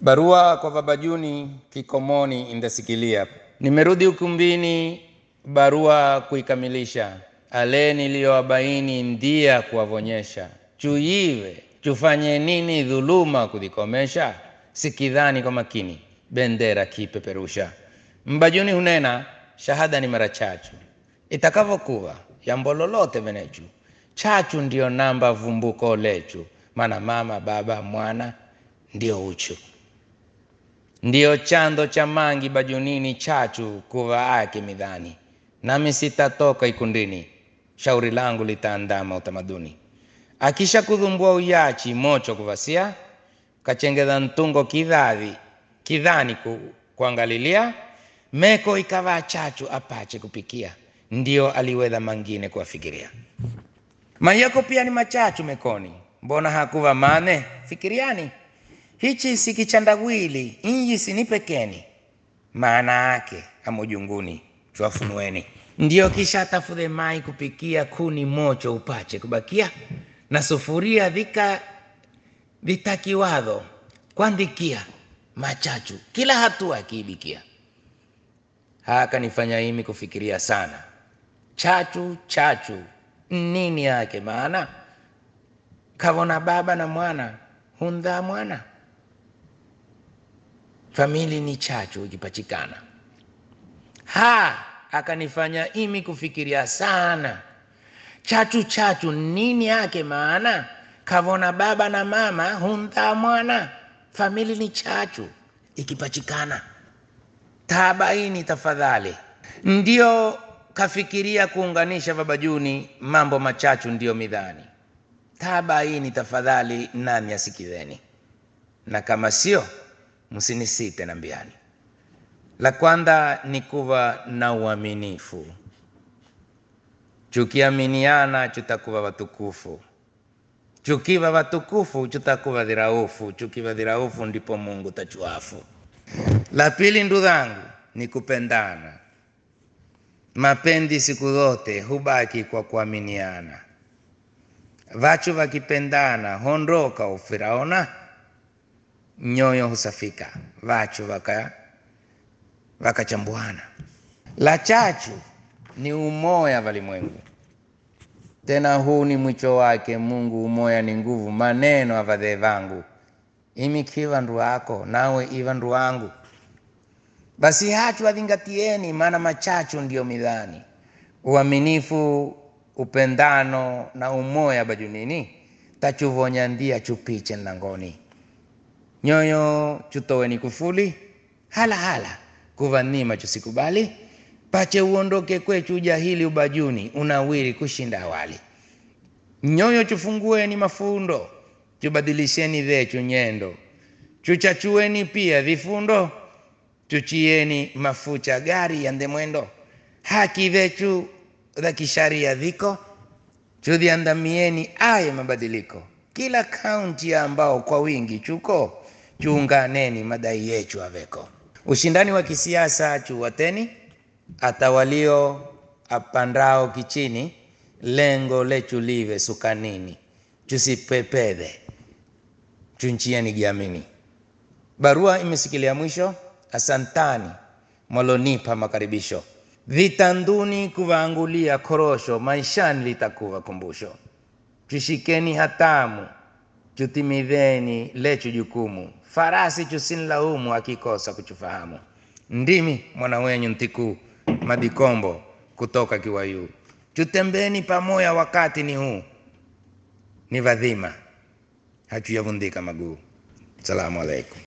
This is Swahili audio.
Barua kwa Baba Juni Kikomoni indasikilia. Nimerudi ukumbini, barua kuikamilisha. Ale niliyowabaini ndia kuwavonyesha. Chuive chufanye nini dhuluma kuzikomesha? Sikidhani kwa makini, bendera kipeperusha. Mbajuni hunena, shahada ni mara chachu. Itakavyokuwa jambo lolote venechu, chachu ndiyo namba vumbuko lechu, maana mama, baba, mwana ndio uchu ndiyo chando cha mangi bajunini chachu kuvaake midhani nami sitatoka ikundini shauri langu litaandama utamaduni akisha kudhumbua uyachi mocho kuvasia kachengeza ntungo kidhadhi kidhani ku, kuangalilia meko ikavaa chachu apache kupikia ndio aliwedha mangine kuwafikiria mayako pia ni machachu mekoni mbona hakuva mane fikiriani hichi si kichandawili inji sini pekeni maana yake amujunguni chwafunueni ndio kisha tafudhe mai kupikia kuni mocho upache kubakia na sufuria dhika vitakiwadho kwandikia machachu kila hatua akiibikia haka nifanya imi kufikiria sana chachu chachu nini yake maana kavona baba na mwana hundhaa mwana famili ni chachu ikipachikana ha akanifanya imi kufikiria sana chachu chachu nini yake maana kavona baba na mama hundhaa mwana famili ni chachu ikipachikana taabaini tafadhali ndio kafikiria kuunganisha babajuni mambo machachu ndiyo midhani taabaini tafadhali nami asikizeni na kama sio msinisite na mbiani la kwanza ni kuwa na uaminifu chukiaminiana chutakuwa watukufu chukiwa watukufu chutakuwa dhiraufu chukiwa dhiraufu ndipo mungu tachuafu la pili ndu dhangu ni kupendana mapendi siku zote hubaki kwa kuaminiana vachu vakipendana hondoka ufiraona nyoyo husafika vachu vaka vakachambuana la chachu ni umoya valimwengu tena huu ni mwicho wake mungu umoya ni nguvu maneno avadhee vangu imi kiva ndu wako nawe iva ndu wangu basi hachu adhingatieni maana machachu ndiyo midhani uaminifu upendano na umoya bajunini tachuvonya ndia chupiche nlangoni nyoyo chutoweni kufuli hala hala kuvanima chusikubali pache uondoke kwechu ujahili ubajuni unawiri kushinda awali nyoyo chufungueni mafundo chubadilisheni dhechu nyendo chuchachueni pia vifundo chuchieni mafucha gari yande mwendo haki dhechu za kisharia dhiko chudhiandamieni aye mabadiliko kila kaunti ambao kwa wingi chuko chuunganeni madai yechu aveko ushindani wa kisiasa chuwateni atawalio apandao kichini lengo lechu live sukanini chusipepedhe chunchieni giamini barua imesikilia mwisho asantani mwalonipa makaribisho vitanduni kuvaangulia korosho maishani litakuva kumbusho chushikeni hatamu chutimidheni lechu jukumu farasi chusinlaumu akikosa kuchufahamu ndimi mwana wenyu ntikuu madikombo kutoka kiwayu chutembeni pamoya wakati ni huu ni vadhima hachuyavundika maguu salamu alaikum